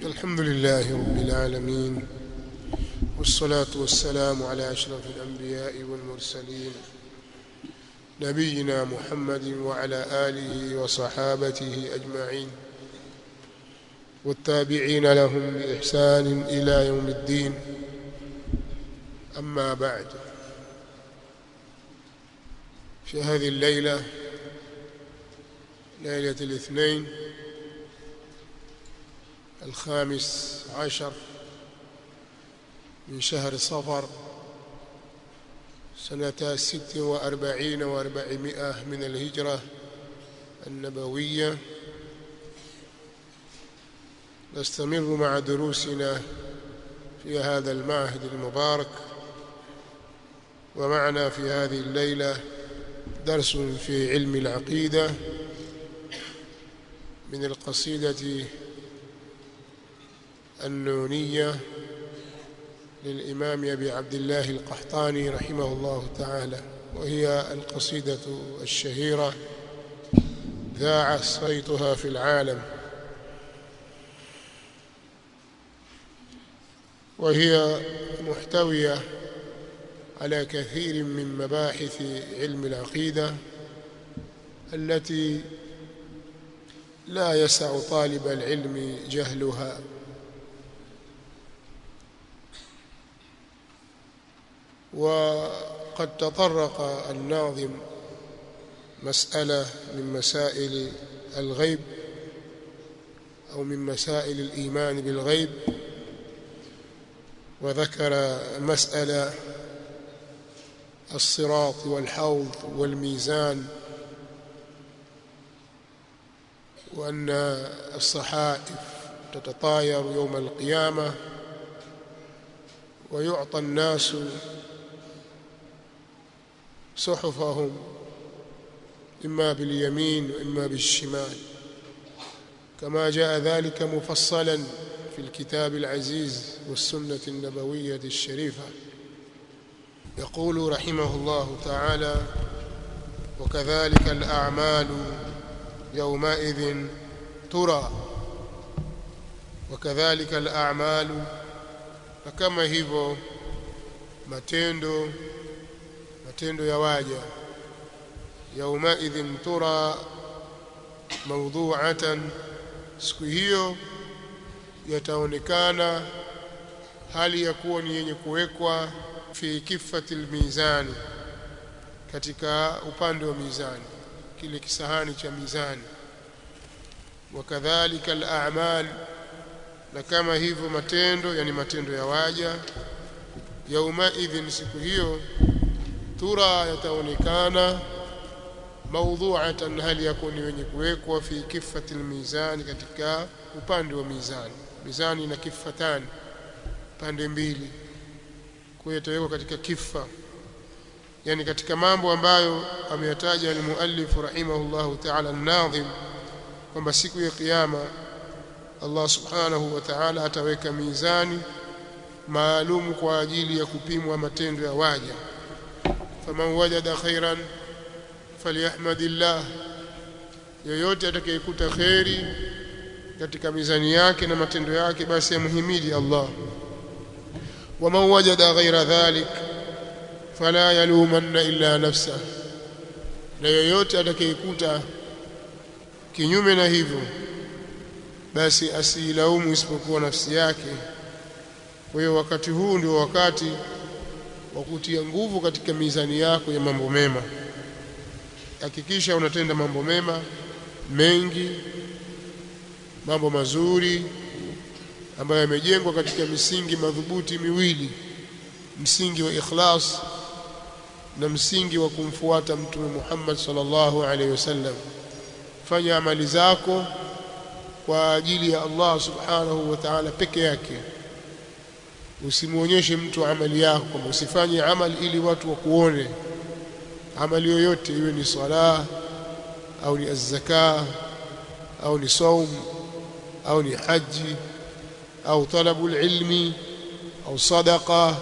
الحمد لله رب العالمين والصلاة والسلام على أشرف الأنبياء والمرسلين نبينا محمد وعلى آله وصحابته أجمعين والتابعين لهم بإحسان إلى يوم الدين أما بعد في هذه الليلة ليلة الاثنين الخامس عشر من شهر صفر سنة ست وأربعين وأربعمائة من الهجرة النبوية نستمر مع دروسنا في هذا المعهد المبارك ومعنا في هذه الليلة درس في علم العقيدة من القصيدة النونية للإمام أبي عبد الله القحطاني رحمه الله تعالى وهي القصيدة الشهيرة ذاع صيتها في العالم وهي محتوية على كثير من مباحث علم العقيدة التي لا يسع طالب العلم جهلها وقد تطرق الناظم مسألة من مسائل الغيب أو من مسائل الإيمان بالغيب وذكر مسألة الصراط والحوض والميزان وأن الصحائف تتطاير يوم القيامة ويعطى الناس صحفهم إما باليمين وإما بالشمال كما جاء ذلك مفصلا في الكتاب العزيز والسنة النبوية الشريفة يقول رحمه الله تعالى وكذلك الأعمال يومئذ ترى وكذلك الأعمال فكما hivyo matendo matendo ya waja yaumaidhin tura mawdhu'atan siku hiyo yataonekana hali ya kuwa ni yenye kuwekwa fi kifati almizani katika upande wa mizani kile kisahani cha mizani wakadhalika al-a'mal na kama hivyo matendo yani matendo ya waja yauma idhin siku hiyo tura yataonekana mawdhu'atan hali yakuni wenye kuwekwa fi kifati almizani katika upande wa mizani mizani na kifatani pande mbili kwa yatawekwa katika kifa yani katika mambo ambayo ameyataja al-muallif rahimahullahu ta'ala an-nadhim kwamba siku ya kiyama Allah subhanahu wa ta'ala ataweka mizani maalum kwa ajili ya kupimwa matendo ya waja faman wajada khairan falyahmadillah yoyote atakayekuta khairi katika mizani yake na matendo yake basi amhimidi Allah waman wajada ghaira dhalik fala yalumanna illa nafsa na yoyote atakayekuta kinyume na hivyo basi asilaumu isipokuwa nafsi yake kwa hiyo wakati huu ndio wakati wa kutia nguvu katika mizani yako ya mambo mema hakikisha unatenda mambo mema mengi mambo mazuri ambayo yamejengwa katika misingi madhubuti miwili msingi wa ikhlas na msingi wa kumfuata mtume Muhammad sallallahu alaihi wasallam fanya amali zako kwa ajili ya Allah subhanahu wa ta'ala peke yake usimuonyeshe mtu amali yako kwamba usifanye amali ili watu wakuone amali yoyote iwe ni sala au ni az-zaka au ni saum au ni haji au talabu ilmi au sadaqa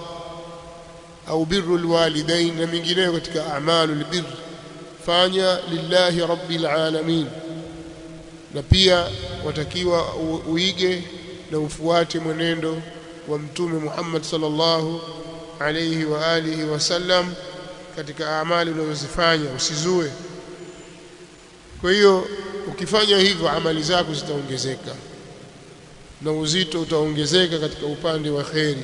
au birru alwalidain na mingineyo katika a'malu albir fanya lillahi rabbil alamin na pia watakiwa u- uige na ufuate mwenendo wa mtume Muhammad sallallahu alayhi wa alihi wasallam katika amali unazozifanya usizue kwa hiyo ukifanya hivyo amali zako zitaongezeka na uzito utaongezeka katika upande wa kheri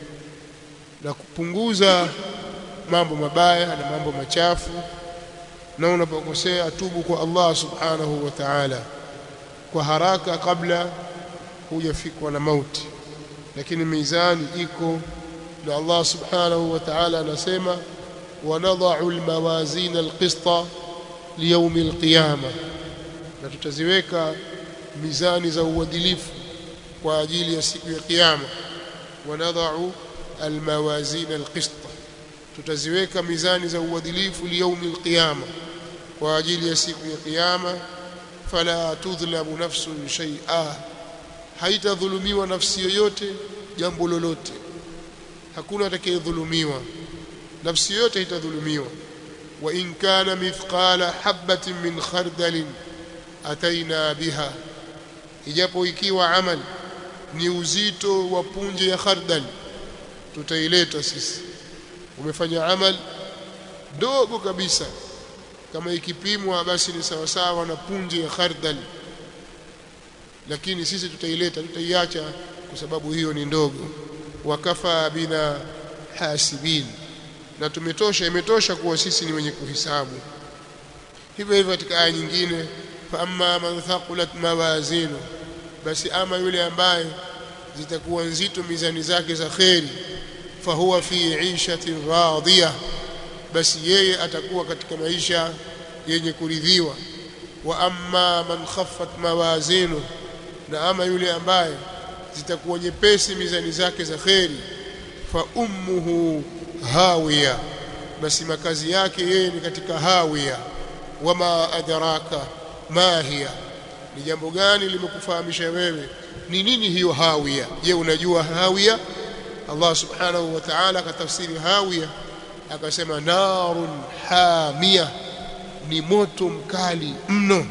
na kupunguza mambo mabaya na mambo machafu na unapokosea tubu kwa Allah subhanahu wa ta'ala kwa haraka kabla hujafikwa na mauti lakini mizani iko na Allah subhanahu wa ta'ala anasema wanadha'u almawazin alqista liyawm alqiyama na tutaziweka mizani za uadilifu kwa ajili ya siku ya kiyama wanadha'u almawazin alqista tutaziweka mizani za uadilifu liyawm alqiyama kwa ajili ya siku ya kiyama fala tudhlamu nafsun shay'a haitadhulumiwa nafsi yoyote jambo lolote hakuna atakayedhulumiwa nafsi yote haitadhulumiwa wa in kana mithqala habatin min khardalin ataina biha ijapo ikiwa amal ni uzito wa punje ya khardal tutaileta sisi umefanya amal dogo kabisa kama ikipimwa basi ni sawasawa na punje ya khardal lakini sisi tutaileta tutaiacha kwa sababu hiyo ni ndogo wakafa bina hasibin na tumetosha imetosha kuwa sisi ni wenye kuhisabu hivyo hivyo katika aya nyingine fa amma man thaqulat mawazinu basi ama yule ambaye zitakuwa nzito mizani zake za kheri fahuwa fi ishatin radiyah basi yeye atakuwa katika maisha yenye kuridhiwa wa amma man khaffat mawazinu na ama yule ambaye zitakuwa nyepesi mizani zake za kheri fa ummuhu hawiya basi makazi yake yeye ni katika hawiya wama adraka ma hiya ni jambo gani limekufahamisha wewe ni nini hiyo hawiya je unajua hawiya Allah subhanahu wa ta'ala katafsiri hawiya akasema narun hamia ni moto mkali mno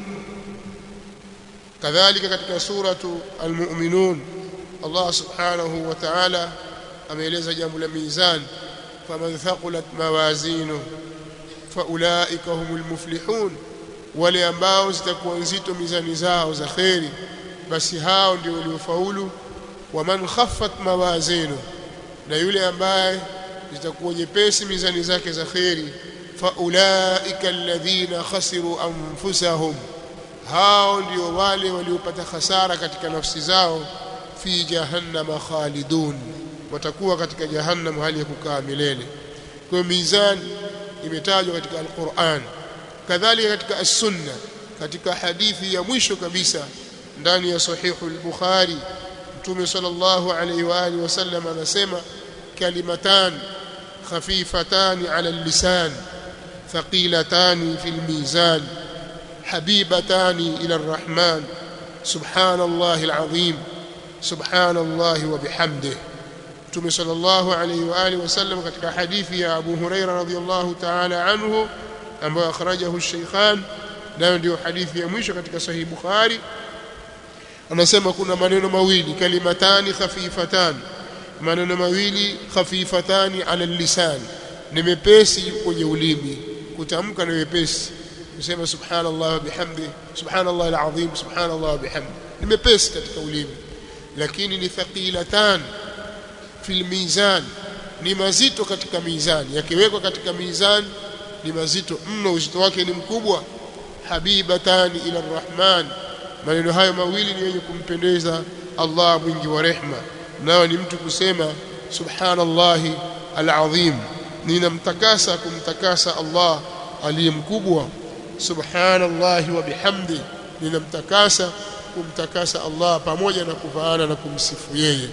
kadhalika katika suratu almu'minun Allah subhanahu wa ta'ala ameeleza jambo la mizan faman thaqulat mawazinu faulaika humul muflihun wale ambao zitakuwa nzito mizani zao za kheri basi hao ndio waliofaulu waman khaffat mawazinu na yule ambaye zitakuwa nyepesi mizani zake za kheri faulaika alladhina khasiru anfusahum hao ndio wale waliopata hasara katika nafsi zao fi jahannama khalidun watakuwa katika jahannam hali ya kukaa milele kwa mizani imetajwa katika alquran kadhalika katika as-sunna katika hadithi ya mwisho kabisa ndani ya sahihu al-bukhari mtume sallallahu alayhi wa alihi wasallam anasema kalimatan خفيفتان على اللسان ثقيلتان في الميزان حبيبتان إلى الرحمن سبحان الله العظيم سبحان الله وبحمده Mtume sallallahu alayhi wa alihi wasallam katika hadithi ya Abu Huraira radhiyallahu ta'ala anhu ambayo akhrajahu Shaykhan nayo ndio hadithi ya mwisho katika Sahih Bukhari anasema kuna maneno mawili kalimatani khafifatani maneno mawili khafifatani ala lisan ni mepesi kwenye ulimi kutamka ni mepesi kusema subhanallah wa bihamdi subhanallah alazim subhanallah wa bihamdi ni mepesi katika ulimi lakini ni thaqilatan fil mizan ni mazito katika mizani yakiwekwa katika mizani ni mazito mno uzito wake ni mkubwa habibatani ila arrahman maneno hayo mawili ni yenye kumpendeza Allah mwingi wa rehma nao ni mtu kusema subhanallahi alazim ninamtakasa kumtakasa Allah aliye mkubwa subhanallahi wa bihamdi ninamtakasa kumtakasa Allah pamoja na kufaana na kumsifu yeye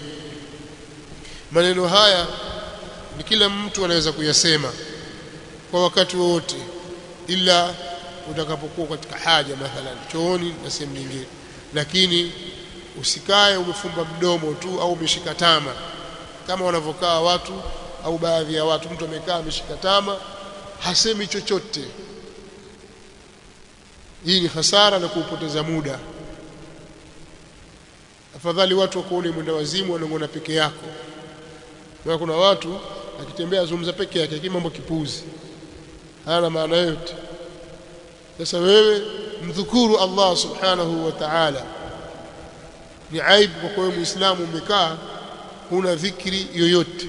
maneno haya ni kila mtu anaweza kuyasema kwa wakati wowote ila utakapokuwa katika haja mathalan chooni na sehemu nyingine lakini usikae umefumba mdomo tu au umeshika tama kama wanavyokaa watu au baadhi ya watu mtu amekaa ameshika tama hasemi chochote hii ni hasara na kuupoteza muda afadhali watu wakuone mwenda wazimu wanangona peke yako na kuna watu akitembea azungumza peke yake lakini mambo kipuzi hana maana yote sasa wewe mdhukuru Allah subhanahu wa ta'ala ni aibu kwa kuwa muislamu umekaa huna dhikri yoyote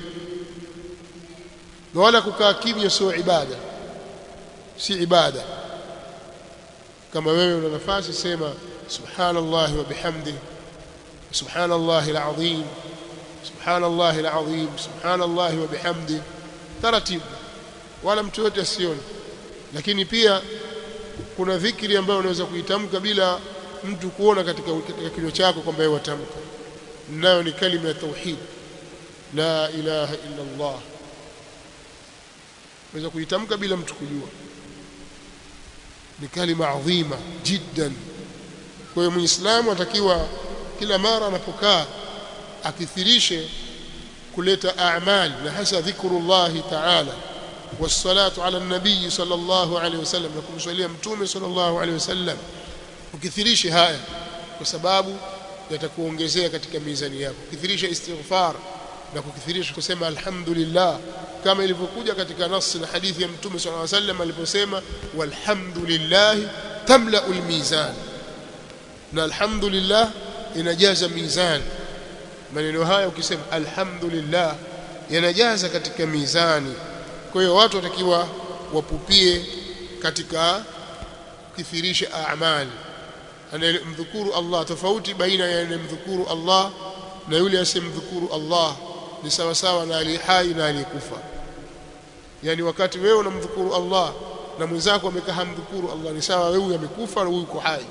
na wala kukaa kimya sio ibada si ibada kama wewe una nafasi sema subhanallah wa bihamdihi subhanallah alazim subhanallah alazim subhanallah wa bihamdihi taratibu wala mtu yote asione lakini pia kuna dhikri ambayo unaweza kuitamka bila mtu kuona katika katika kinywa chako kwamba yeye watamka nayo ni kalima ya tauhid la ilaha illa Allah unaweza kuitamka bila mtu kujua ni kalima adhima jiddan kwa hiyo muislamu atakiwa kila mara anapokaa akithirishe kuleta a'mal na hasa dhikrullahi ta'ala والصلاه على النبي صلى الله عليه وسلم na kumswalia mtume صلى الله عليه وسلم ukithirishe haya kwa sababu yatakuongezea katika mizani yako ukithirisha istighfar na kukithirisha kusema alhamdulillah kama ilivyokuja katika nasi na hadithi ya mtume صلى الله عليه وسلم aliposema walhamdulillah tamla almizan na alhamdulillah inajaza mizan maneno haya ukisema alhamdulillah yanajaza katika mizani kwa hiyo watu watakiwa wapupie katika kuthirisha a'mal anayemdhukuru Allah tofauti baina ya anayemdhukuru Allah na yule asemdhukuru Allah ni sawa sawa na ali hai na aliyekufa yani wakati wewe unamdhukuru Allah na mwenzako amekaa hamdhukuru Allah ni sawa wewe amekufa na huyu uko hai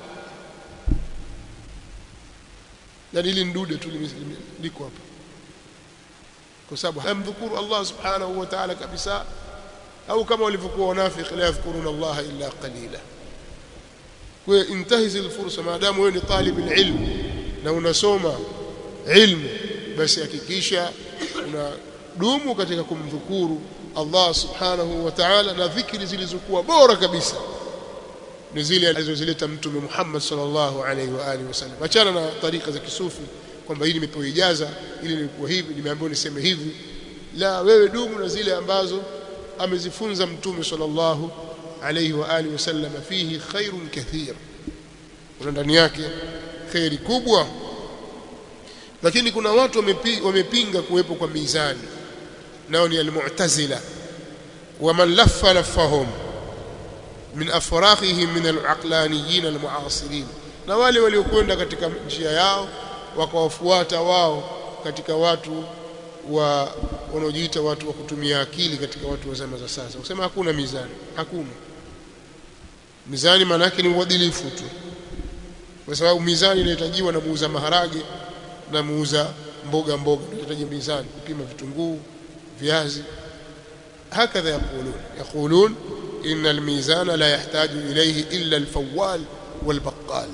yani ili ndude tu liko hapa kwa sababu hamdhukuru Allah subhanahu wa ta'ala kabisa au kama walivyokuwa wanafiki la yadhkuruna Allah illa qalila kwa intahiz alfursa maadamu wewe ni talib alilm na unasoma ilmu basi hakikisha unadumu katika kumdhukuru Allah subhanahu wa ta'ala na dhikri zilizokuwa bora kabisa ni zile alizozileta mtume Muhammad sallallahu alaihi wa alihi wasallam achana na tarika za kisufi kwamba hili nimepewa ijaza ili nilikuwa hivi nimeambiwa niseme hivi la wewe dumu na zile ambazo amezifunza mtume sallallahu alayhi wa alihi wasallam fihi khairun kathir kuna ndani yake khairi kubwa lakini kuna watu wamepinga kuwepo kwa mizani nao ni almu'tazila waman laffa laffahum min afrakhihim min alaqlaniyin almu'asirin na wale waliokwenda katika njia yao wakawafuata wao katika watu wa wanaojiita watu wa kutumia akili katika watu wa zama za sasa kusema hakuna mizani hakuna mizani maana yake ni uadilifu tu kwa sababu mizani inahitajiwa na muuza maharage na muuza mboga mboga inahitaji mizani kupima vitunguu viazi hakadha yaqulun yaqulun inna almizana la yahtaju ilayhi illa alfawwal walbaqal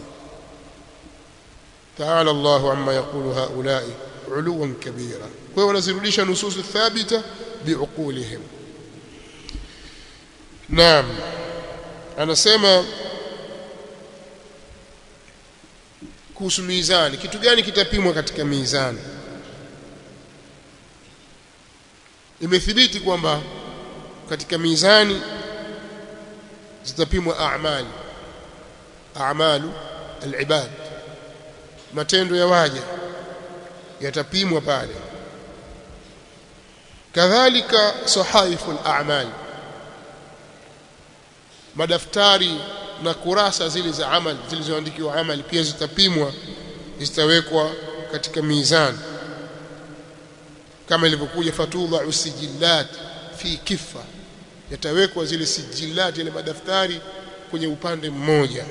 تعالى الله عما يقول هؤلاء علوا كبيرا kwa wanazirudisha nususu thabita biuqulihim naam anasema kuhusu mizani kitu gani kitapimwa katika mizani imethibiti kwamba katika mizani zitapimwa a'mali a'malu al-ibad matendo ya waja yatapimwa pale kadhalika sahaifu al-a'mal madaftari na kurasa zile za amal zilizoandikiwa amali pia zitapimwa zitawekwa katika mizani kama ilivyokuja fatudha usijillat fi kifa yatawekwa zile sijillat ile madaftari kwenye upande mmoja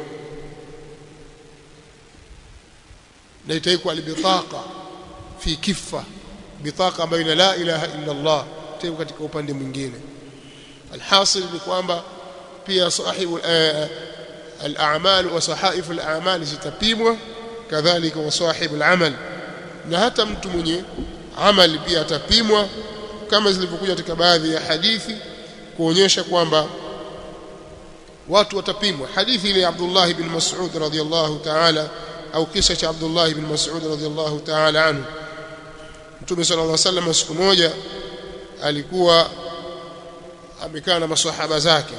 na itawekwa albitaqa fi kifa bitaqa ambayo ina la ilaha illa Allah itawekwa katika upande mwingine alhasil ni kwamba pia sahibu al-a'mal wa sahaifu al-a'mal zitapimwa kadhalika wa sahibu al-amal na hata mtu mwenye amali pia atapimwa kama zilivyokuja katika baadhi ya hadithi kuonyesha kwamba watu watapimwa hadithi ile ya Abdullah ibn Mas'ud radhiyallahu ta'ala au kisa cha Abdullah ibn Mas'ud radhiyallahu ta'ala anhu Mtume sallallahu alaihi wasallam siku moja alikuwa amekaa na maswahaba zake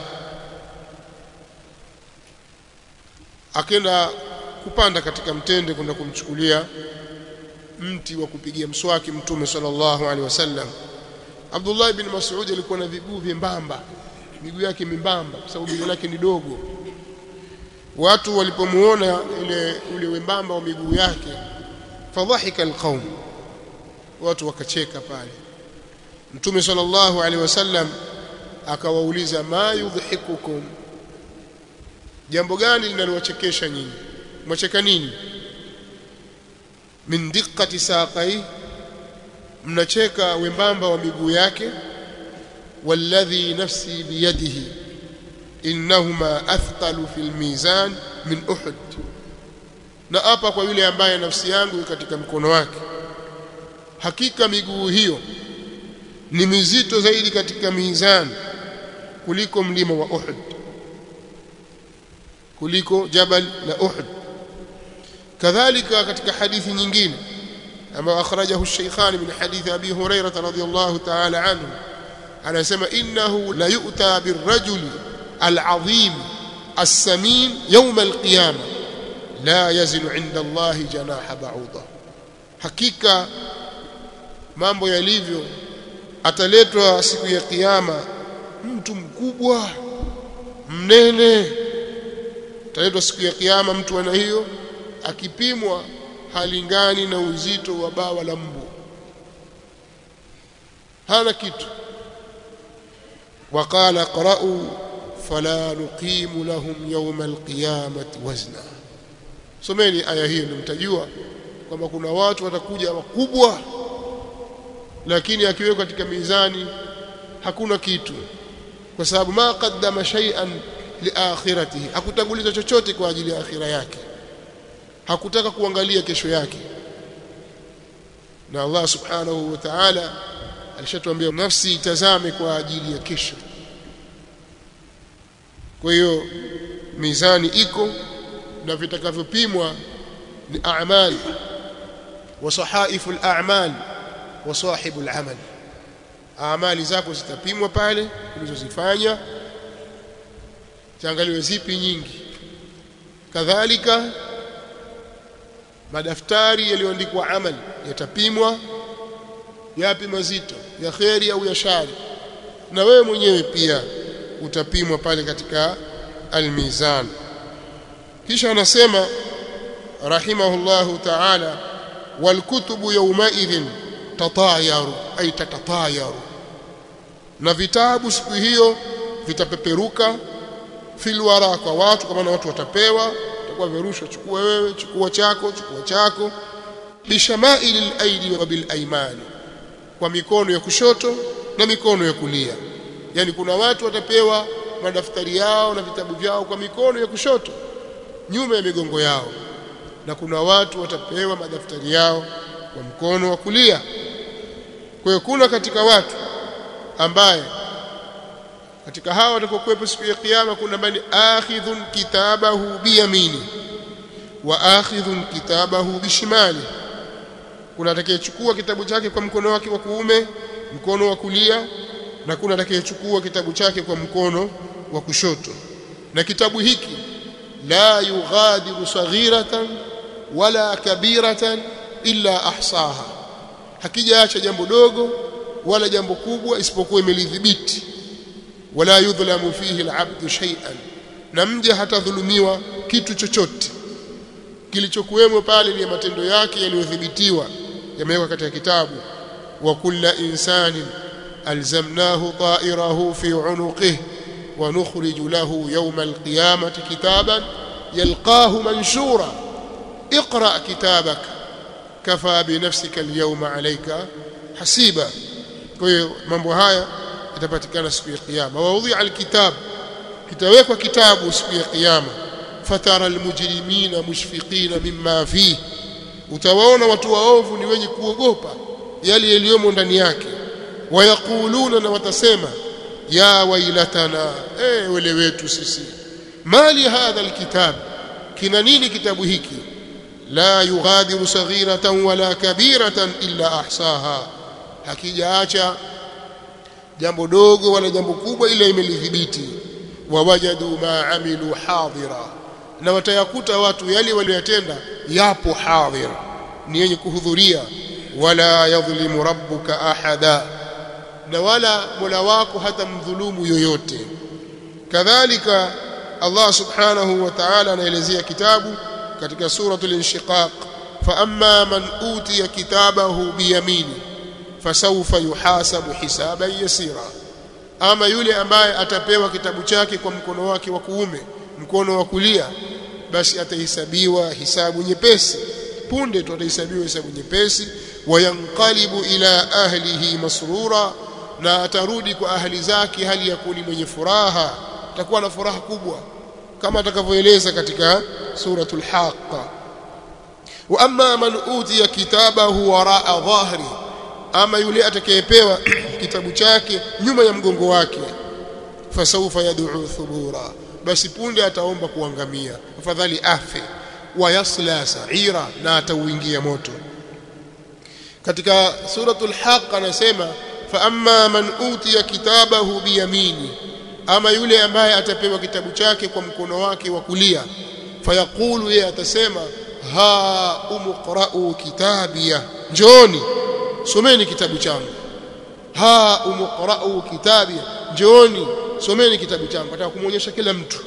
akenda kupanda katika mtende kwenda kumchukulia mti wa kupigia mswaki mtume sallallahu alaihi wasallam Abdullah ibn Mas'ud alikuwa na viguu vyembamba miguu yake mimbamba kwa sababu miguu yake ni dogo watu walipomuona ile ule wembamba wa miguu yake fadhahika alqaum watu wakacheka pale mtume sallallahu alaihi wasallam akawauliza ma yudhikukum jambo gani linalowachekesha nyinyi mwacheka nini min diqqati saqai mnacheka wembamba wa miguu yake walladhi nafsi biyadihi innahuma athqalu fil mizan min uhud na hapa kwa yule ambaye nafsi yangu katika mkono wake hakika miguu hiyo ni mizito zaidi katika mizani kuliko mlima wa Uhud kuliko jabal la Uhud kadhalika katika hadithi nyingine ambayo akhrajahu ash-shaykhan min hadithi abi hurairah radhiyallahu ta'ala anhu anasema innahu la yu'ta birrajuli al-azim as-samin yawm al-qiyamah la yazinu 'inda Allah janaha ba'udah hakika mambo yalivyo ataletwa siku ya kiyama mtu mkubwa mnene ataletwa siku ya kiyama mtu ana hiyo akipimwa halingani na uzito wa bawa la mbu hana kitu وقال قرأوا فلا نقيم لهم يوم القيامة وزنا someni aya hiyo mtajua kwamba kuna watu watakuja wakubwa lakini akiwekwa katika mizani hakuna kitu kwa sababu ma qaddama shay'an liakhiratihi hakutanguliza chochote kwa ajili ya akhira yake hakutaka kuangalia kesho yake na Allah subhanahu wa ta'ala alishatuambia nafsi itazame kwa ajili ya kesho kwa hiyo mizani iko na vitakavyopimwa ni a'mal wa sahaifu al-a'mal wa sahibu al-amal amali zako zitapimwa pale ulizozifanya ziangaliwe zipi nyingi kadhalika madaftari yaliyoandikwa amali yatapimwa yapi mazito ya kheri au ya shari na wewe mwenyewe pia utapimwa pale katika almizan kisha anasema rahimahullahu ta'ala walkutubu yawmaidhin tatayaru ay tatatayaru na vitabu siku hiyo vitapeperuka filwara kwa watu kama na watu watapewa itakuwa virushwa chukua wewe chukua chako chukua chako bishamailil aidi wa bil aymani kwa mikono ya kushoto na mikono ya kulia yani kuna watu watapewa madaftari yao na vitabu vyao kwa mikono ya kushoto nyuma ya migongo yao na kuna watu watapewa madaftari yao kwa mkono wa kulia kwa hiyo kuna katika watu ambaye katika hawa watakokuwepo siku ya kiyama kuna bali akhidhun kitabahu biyamini wa akhidhun kitabahu bishimali kuna atakayechukua kitabu chake kwa mkono wake wa kuume mkono wa kulia na kuna atakayechukua kitabu chake kwa mkono wa kushoto na kitabu hiki la yughadiru saghiratan wala kabiratan illa ahsaha hakijaacha jambo dogo wala jambo kubwa isipokuwa imelidhibiti wala yudhlamu fihi alabdu shay'an na mja hatadhulumiwa kitu chochote kilichokuwemo pale ni matendo yake yaliyodhibitiwa yamewekwa katika kitabu wa kulla insanin alzamnahu ta'irahu fi unuqihi wa nukhriju lahu yawma alqiyamati kitaban yalqahu manshura اقرأ كتابك كفى بنفسك اليوم عليك حسيبا kwa hiyo mambo haya yatapatikana siku ya kiyama waudhi alkitab kitawekwa kitabu siku ya kiyama fatara almujrimina mushfiqina mimma fihi utawaona watu waovu ni wenye kuogopa yale yaliyomo ndani yake wayakuluna na watasema ya wailatana eh wele wetu sisi mali hadha alkitab kina nini kitabu hiki la yughadiru saghiratan wala kabiratan illa ahsaha hakijaacha jambo dogo wala jambo kubwa ila imelidhibiti wawajadu ma amilu hadira na watayakuta watu yale waliyotenda yapo hadhir ni yenye kuhudhuria wala yadhlimu rabbuka ahada na wala mola wako hata mdhulumu yoyote kadhalika Allah subhanahu wa ta'ala anaelezea kitabu katika suratul inshiqaq fa amma man utiya kitabahu biyamini fasawfa yuhasabu hisaban yasira ama yule ambaye atapewa kitabu chake kwa mkono wake wa kuume mkono wa kulia basi atahesabiwa hisabu nyepesi punde tu atahesabiwa hisabu nyepesi wayanqalibu ila ahlihi masrura na atarudi kwa ahli zake hali ya kuni mwenye furaha atakuwa na furaha kubwa kama atakavyoeleza katika suratul haqqa wa amma man utiya kitabahu waraa dhahri ama yule atakayepewa kitabu chake nyuma ya mgongo wake fasawfa yad'u thubura basi punde ataomba kuangamia afadhali afe wayasla sa'ira na atauingia moto katika suratul haqq anasema fa amma man utiya kitabahu biyamini ama yule ambaye atapewa kitabu chake kwa mkono wake wa kulia fayaqulu yeye atasema ha umqra'u kitabia njoni someni kitabu changu ha umqra'u kitabia njoni someni kitabu changu nataka kumuonyesha kila mtu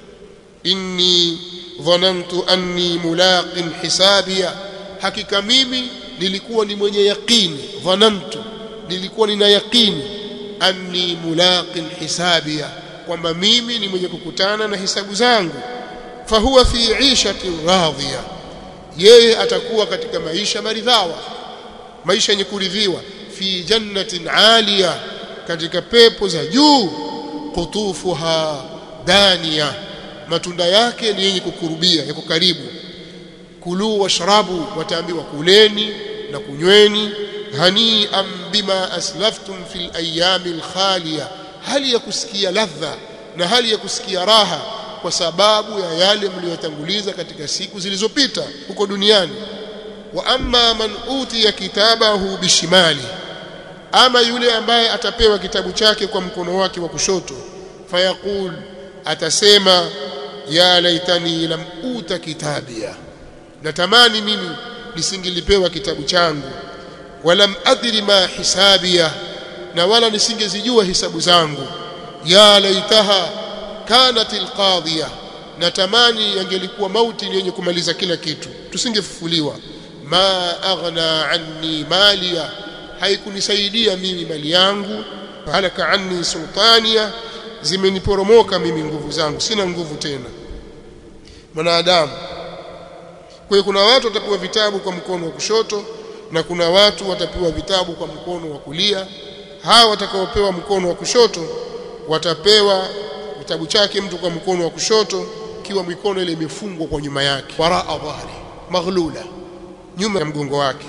inni dhanantu anni mulaqin hisabia hakika mimi nilikuwa ni mwenye yaqini dhanantu nilikuwa nina yaqini anni mulaqin hisabia kwamba mimi ni mwenye kukutana na hisabu zangu fahuwa fi 'ishatin radhiya yeye atakuwa katika maisha maridhawa maisha yenye kuridhiwa fi jannatin 'aliya katika pepo za juu qutufuha daniya matunda yake ni yenye kukurubia yako karibu kulu washrabu wataambiwa kuleni na kunyweni hani'an bima aslaftum fil ayamil khaliya hali ya kusikia ladha na hali ya kusikia raha kwa sababu ya yale mliyotanguliza katika siku zilizopita huko duniani wa amma man utiya kitabahu bishimali ama yule ambaye atapewa kitabu chake kwa mkono wake wa kushoto fayaqul atasema ya laitani lam uta kitabia natamani mimi nisingilipewa kitabu changu walam adri ma hisabia na wala nisingezijua hisabu zangu ya laitaha kanat alqadhiya natamani yangelikuwa mauti yenye kumaliza kila kitu tusingefufuliwa ma aghna anni maliya haikunisaidia mimi mali yangu halaka anni sultania zimeniporomoka mimi nguvu zangu sina nguvu tena mwanadamu kwa hiyo kuna watu watapewa vitabu kwa mkono wa kushoto na kuna watu watapewa vitabu kwa mkono wa kulia hawa watakaopewa mkono wa kushoto watapewa kitabu chake mtu kwa mkono wa kushoto kiwa mikono ile imefungwa kwa nyuma yake waraa dhahri maghlula nyuma ya mgongo wake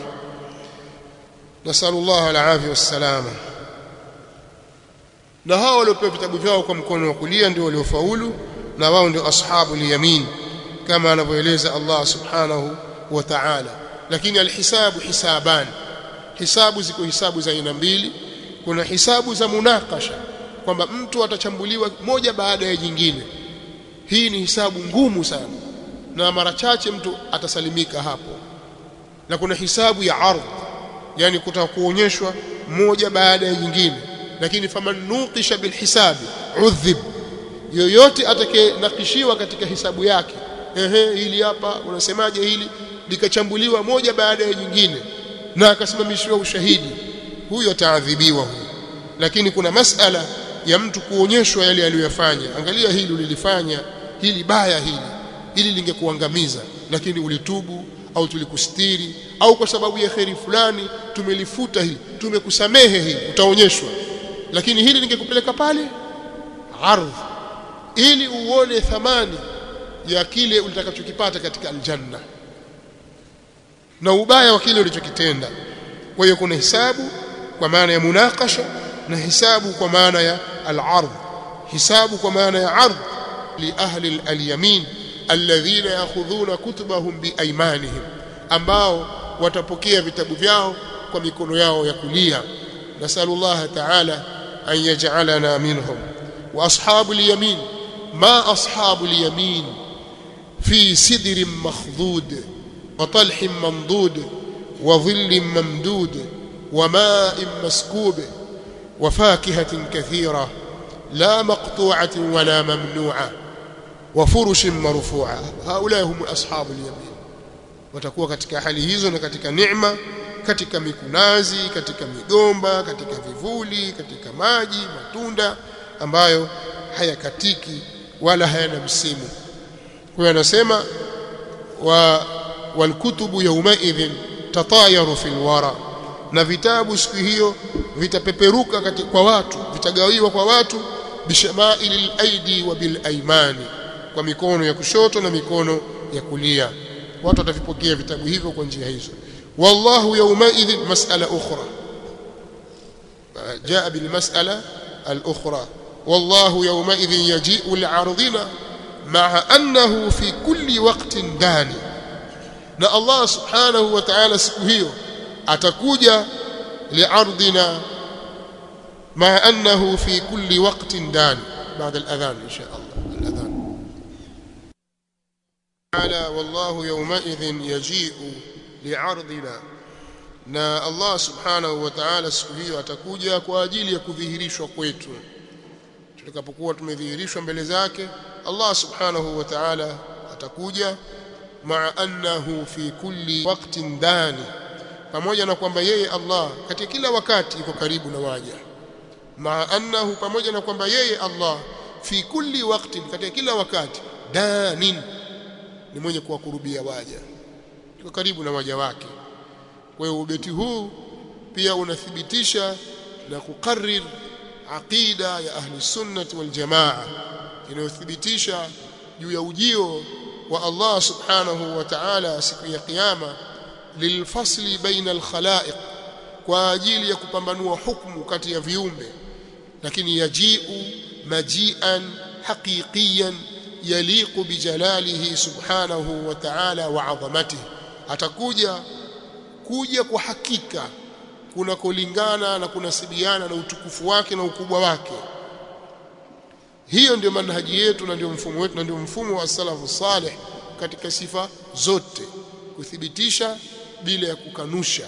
nasallallahu alafia wassalama na hao waliopewa vitabu vyao kwa mkono wa kulia ndio waliofaulu na wao ndio ashabu yamin kama anavyoeleza Allah subhanahu wa ta'ala lakini alhisabu hisaban hisabu ziko hisabu za aina mbili kuna hisabu za munakasha kwamba mtu atachambuliwa moja baada ya jingine hii ni hisabu ngumu sana na mara chache mtu atasalimika hapo na kuna hisabu ya ardh yani kutaka kuonyeshwa moja baada ya jingine lakini faman nuqisha bilhisabi udhib yoyote atakayenakishiwa katika hisabu yake ehe hili hapa unasemaje hili likachambuliwa moja baada ya jingine na akasimamishiwa ushahidi huyo ataadhibiwa huyo lakini kuna masala ya mtu kuonyeshwa yale aliyofanya angalia hili ulilifanya hili baya hili hili lingekuangamiza lakini ulitubu au tulikustiri au kwa sababu ya kheri fulani tumelifuta hili tumekusamehe hili utaonyeshwa lakini hili lingekupeleka pale ardh ili uone thamani ya kile ulitakachokipata katika aljanna na ubaya wa kile ulichokitenda kwa hiyo kuna hisabu kwa maana ya munakasha na hisabu kwa maana ya al-ardh hisabu kwa maana ya ardh li ahli al-yamin alladhina yakhudhuna kutubahum biaymanihim ambao watapokea vitabu vyao kwa mikono yao ya kulia nasallallahu ta'ala an yaj'alana minhum wa ashabul yamin ma ashabul yamin fi sidrin makhdud wa talhin mamdud wa dhillin mamdud wa ma'in maskub wa fakihatin kathira la maqtu'atin wala mamnu'a wa furushin marfu'a haula hum ashabul yamin watakuwa katika hali hizo na katika neema katika mikunazi katika migomba katika vivuli katika maji matunda ambayo hayakatiki wala hayana msimu kwa hiyo anasema wa walkutubu yawmaidhin tatayaru fil wara na vitabu siku hiyo vitapeperuka kwa watu vitagawiwa kwa watu bishamailil aidi wa bil aimani kwa mikono ya kushoto na mikono ya kulia watu watavipokea vitabu hivyo kwa njia hizo wallahu yawmaidhin mas'ala ukhra jaa bil mas'ala al ukhra wallahu yawmaidhin yaji'u li'ardina ma'a annahu fi kulli waqtin dani na Allah subhanahu wa ta'ala siku hiyo atakuja li'ardina ma'a annahu fi kulli waqtin dani بعد الأذان إن شاء الله الأذان تعالى والله يومئذ يجيء li'ardina na Allah subhanahu wa ta'ala siku hiyo atakuja kwa ajili ya kudhihirishwa kwetu tutakapokuwa tumedhihirishwa mbele zake Allah subhanahu wa ta'ala atakuja maa annahu fi kulli waqtin dani pamoja na kwamba yeye Allah katika kila wakati yuko karibu na waja maa annahu pamoja na kwamba yeye Allah fi kulli waqtin katika kila wakati danin ni mwenye kuwakurubia waja yuko karibu na waja wake kwa hiyo ubeti huu pia unathibitisha na kukarrir aqida ya ahli sunnati wal jamaa inayothibitisha juu ya ujio wa Allah subhanahu wa ta'ala siku ya kiyama lilfasli baina alkhalaiq kwa ajili ya kupambanua hukumu kati ya viumbe lakini yajiu majian haqiqiyan yaliqu bijalalihi subhanahu wa ta'ala wa 'azamatihi atakuja kuja kwa hakika kunakolingana na kunasibiana na utukufu wake na ukubwa wake hiyo ndio manhaji yetu na ndio mfumo wetu na ndio mfumo wa salafu salih katika sifa zote kuthibitisha bila ya kukanusha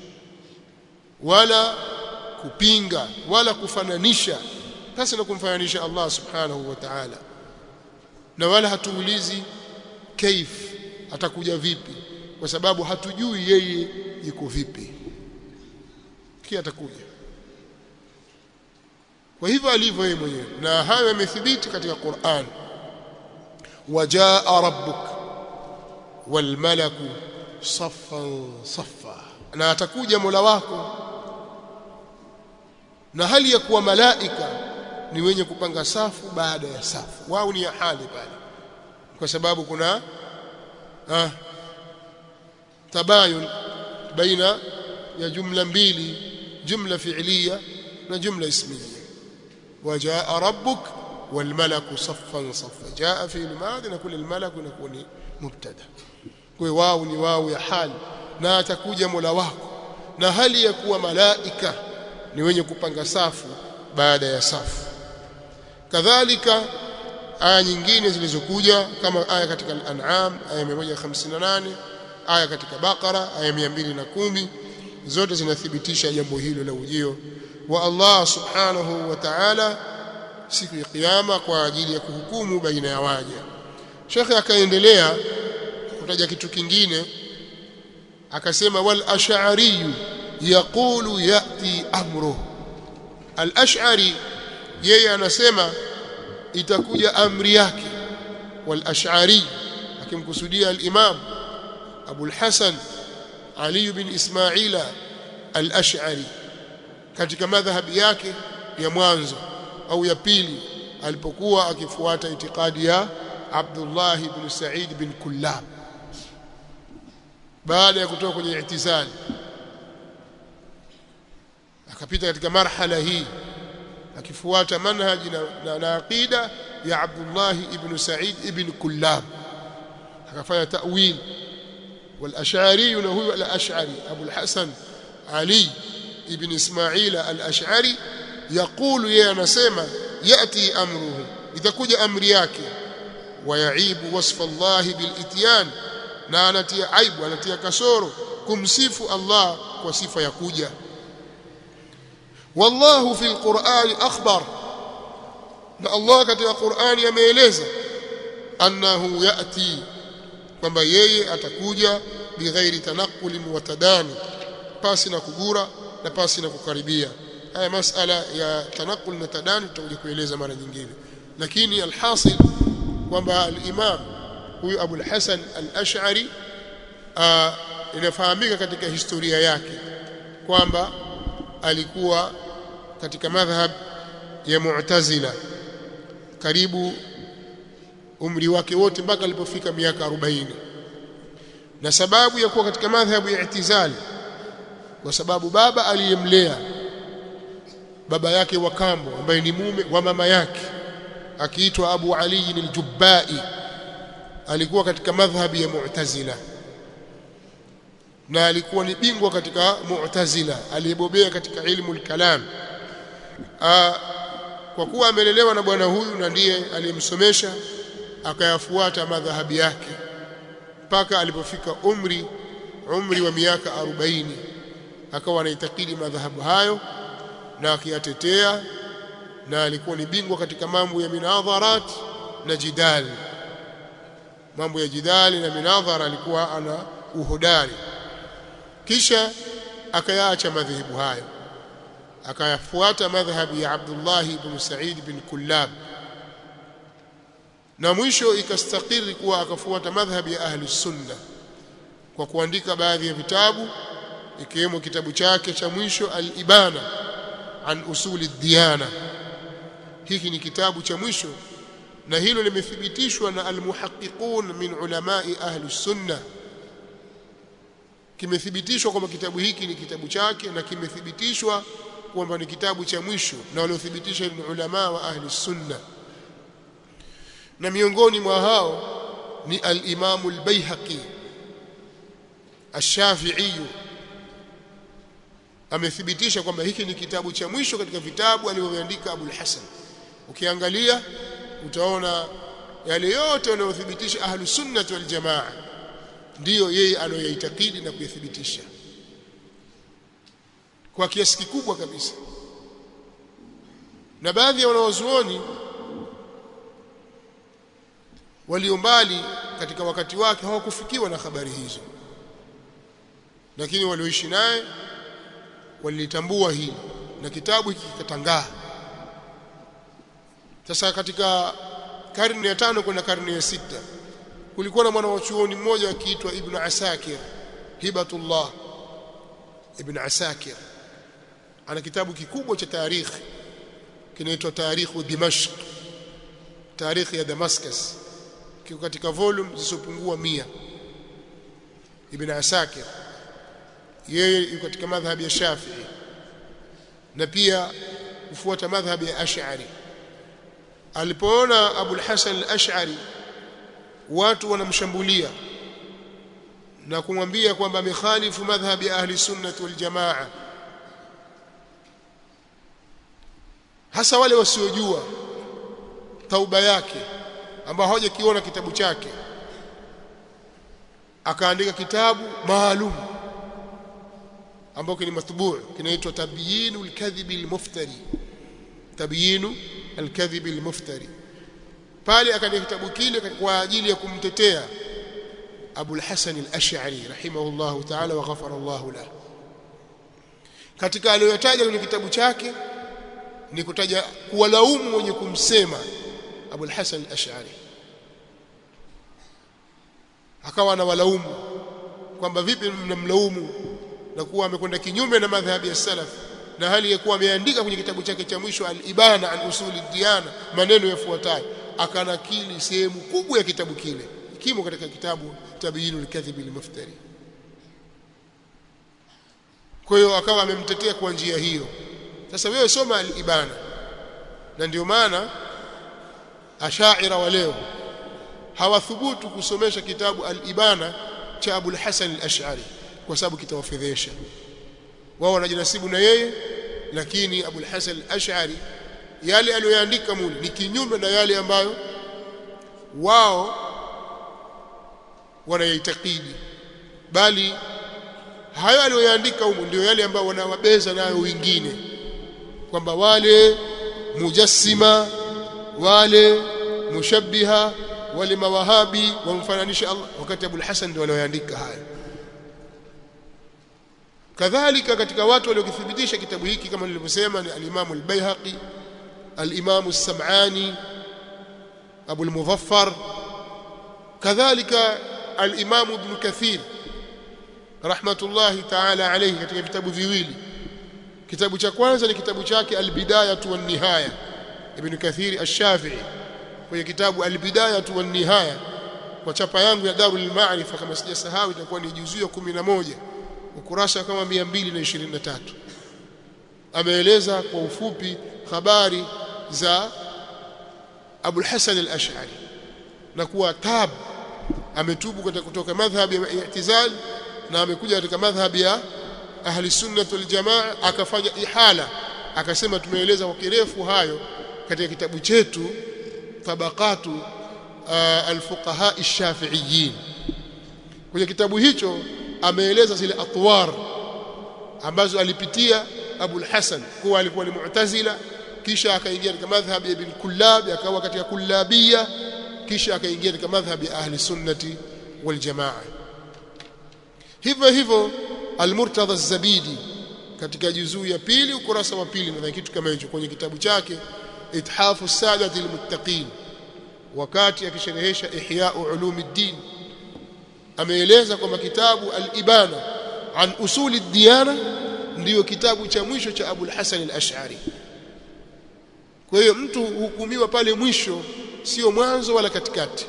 wala kupinga wala kufananisha pasi na kumfananisha Allah subhanahu wa ta'ala na wala hatuulizi kaif atakuja vipi kwa sababu hatujui yeye yuko vipi kia atakuja kwa hivyo alivyo yeye mwenyewe na hayo yamethibiti katika Qur'an wajaa rabbuk wal malaku saffan saffa na atakuja Mola wako na hali ya kuwa malaika ni wenye kupanga safu baada ya safu wao ni ya hali pale kwa sababu kuna ah, tabayun baina ya jumla mbili jumla fi'liya na jumla ismiya wajaa rabbuk والملك صفا صفا جاء في الماضي نقول الملك نكون مبتدا kwa wao ni wao ya hali na atakuja Mola wako na hali ya kuwa malaika ni wenye kupanga safu baada ya safu kadhalika aya nyingine zilizokuja kama aya katika al-an'am aya 158 aya katika Baqara aya 210 zote zinathibitisha jambo hilo la ujio wa Allah subhanahu wa ta'ala siku ya kiyama kwa ajili ya kuhukumu baina ya waja Sheikh akaendelea kutaja kitu kingine akasema wal ash'ari yaqulu yati amru al ash'ari yeye anasema itakuja amri yake wal ash'ari akimkusudia al imam Abu al-Hasan Ali bin Ismaila al-Ash'ari katika madhhabi yake ya mwanzo au ya pili alipokuwa akifuata itikadi ya Abdullah ibn Sa'id bin Kullab baada ya kutoka kwenye itizali akapita katika marhala hii akifuata manhaji na, na, na aqida ya Abdullah ibn Sa'id ibn Kullab akafanya ta'wil والاشعري هو الاشعري ابو الحسن علي ابن اسماعيل الاشعري يقول يا anasema yati amruhu itakuja amri yake wayaibu wasfa Allah bilityan na anatia aibu anatia kasoro kumsifu Allah kwa sifa ya kuja wallahu fil qur'ani akhbar na Allah katika Qur'ani ameeleza annahu yati kwamba yeye atakuja bighairi tanaqul wa tadani pasi na kugura na pasi na kukaribia haya masala ya tanaqul na tadani tutakuja kueleza mara nyingine lakini alhasil kwamba al-imam huyu Abu al-Hasan al-Ash'ari inafahamika katika historia yake kwamba alikuwa katika madhhab ya Mu'tazila karibu umri wake wote mpaka alipofika miaka 40 na sababu ya kuwa katika madhhabu ya i'tizali kwa sababu baba aliyemlea baba yake wa kambo ambaye ni mume wa mama yake akiitwa Abu Ali al-Jubbai alikuwa katika madhhabi ya Mu'tazila na alikuwa ni bingwa katika Mu'tazila aliyebobea katika ilmu al-kalam kwa kuwa amelelewa na bwana huyu na ndiye aliyemsomesha akayafuata madhahabi yake mpaka alipofika umri umri wa miaka 40 akawa anaitakidi madhahabu hayo na akiyatetea na alikuwa ni bingwa katika mambo ya minadharat na jidali mambo ya jidali na minadhara alikuwa ana uhodari kisha akayaacha madhehebu hayo akayafuata madhhabi ya Abdullah ibn Sa'id ibn Kullab na mwisho ikastakiri kuwa akafuata madhhabi ya ahli sunna kwa kuandika baadhi ya vitabu ikiwemo kitabu chake cha mwisho al-Ibana an usuli diyana hiki ni kitabu cha mwisho na hilo limethibitishwa na almuhaqiqun min ulamai ahli sunna kimethibitishwa kwamba kitabu hiki ni kitabu chake na kimethibitishwa kwamba ni kitabu cha mwisho na waliothibitisha ni ulama wa ahli sunna na miongoni mwa hao ni al-Imam al-Baihaqi ash-Shafi'i amethibitisha kwamba hiki ni kitabu cha mwisho katika vitabu alivyoandika Abu al-Hasan ukiangalia utaona yale yote wanayothibitisha ahlu sunnah wal jamaa ndiyo yeye anayoitakidi na kuyathibitisha kwa kiasi kikubwa kabisa na baadhi ya wanawazuoni walio mbali katika wakati wake hawakufikiwa na habari hizo lakini walioishi naye walilitambua hili na kitabu hiki kikatangaa sasa katika karne ya tano kwenda karne ya sita kulikuwa na mwanachuoni mmoja akiitwa Ibn Asakir Hibatullah Ibn Asakir ana kitabu kikubwa cha tarikhi kinaitwa Tarikhu Dimashq tarikhi ya Damascus kiko katika volume zisizopungua mia Ibn Asakir yeye yuko katika madhhabi ya Shafi'i na pia kufuata madhhabi ya Ash'ari alipoona Abu al-Hasan al-Ash'ari watu wanamshambulia na kumwambia kwamba amekhalifu madhhabi ya ahli sunnah wal jamaa hasa wale wasiojua tauba yake ambao hawajakiona kitabu chake akaandika kitabu maalum ambacho ni matbu kinaitwa tabyinul kadhibi al-muftari tabyinu al-kadhib al-muftari pale akaandika kitabu kile kwa ajili ya kumtetea Abu al-Hasan al-Ash'ari rahimahullahu ta'ala wa ghafara Allahu lahu katika aliyotaja kwenye kitabu chake ni kutaja kuwalaumu wenye kumsema Abu al-Hasan al-Ash'ari akawa anawalaumu kwamba vipi mnamlaumu na kuwa amekwenda kinyume na madhhabi ya salaf na hali ya kuwa ameandika kwenye kitabu chake cha mwisho al-Ibana an usuli diyana maneno yafuatayo akanakili sehemu kubwa ya kitabu kile kimo katika kitabu tabyinul kadhib al-muftari kwa hiyo akawa amemtetea kwa njia hiyo sasa wewe soma al-Ibana na ndio maana ashaira wa leo hawathubutu kusomesha kitabu al-Ibana cha Abu al-Hasan al-Ash'ari kwa sababu kitawafedhesha wao wanajinasibu na yeye lakini Abu al-Hasan al-Ash'ari yale aliyoandika mule ni kinyume na yale ambayo wao wanayaitakidi bali hayo aliyoandika humo ndio yale ambayo wanawabeza nayo wengine kwamba wale mujassima wale mushabbiha wale mawahabi wamfananisha Allah wakati Abu al-Hasan ndio walioandika hayo kadhalika katika watu waliokithibitisha kitabu hiki kama nilivyosema ni al-Imam al-Baihaqi al-Imam as-Sam'ani Abu al-Muzaffar kadhalika al-Imam Ibn Kathir rahmatullahi ta'ala alayhi katika vitabu viwili kitabu cha kwanza ni kitabu chake al-Bidayah wan Nihaya Ibn Kathir ash-Shafi'i kwenye kitabu al-Bidayah wan Nihaya kwa chapa yangu ya Darul Ma'rifa kama sijasahau itakuwa ni juzuu ya 11 ukurasa kama 223 ameeleza kwa ufupi habari za Abu Hasan al-Ash'ari na kuwa tab ametubu kutoka kutoka madhhabi ya i'tizal na amekuja katika madhhabi ya ahli sunnah wal jamaa akafanya ihala akasema tumeeleza kwa kirefu hayo katika kitabu chetu tabaqatu al-fuqaha ash-shafi'iyyin kwenye kitabu hicho ameeleza zile atwar ambazo alipitia Abu al-Hasan kuwa alikuwa ni mu'tazila kisha akaingia katika madhhabi ya Ibn Kullab akawa katika kullabia kisha akaingia katika madhhabi ya ahli sunnati wal jamaa hivyo hivyo al-Murtadha az-Zabidi katika juzuu ya pili ukurasa wa pili na kitu kama hicho kwenye kitabu chake Ithafu Sadati al-Muttaqin wakati akisherehesha Ihya Ulumuddin ameeleza kwamba kitabu al-Ibana an usuli diyana ndiyo kitabu cha mwisho cha Abu al-Hasan al-Ash'ari kwa hiyo mtu hukumiwa pale mwisho sio mwanzo wala katikati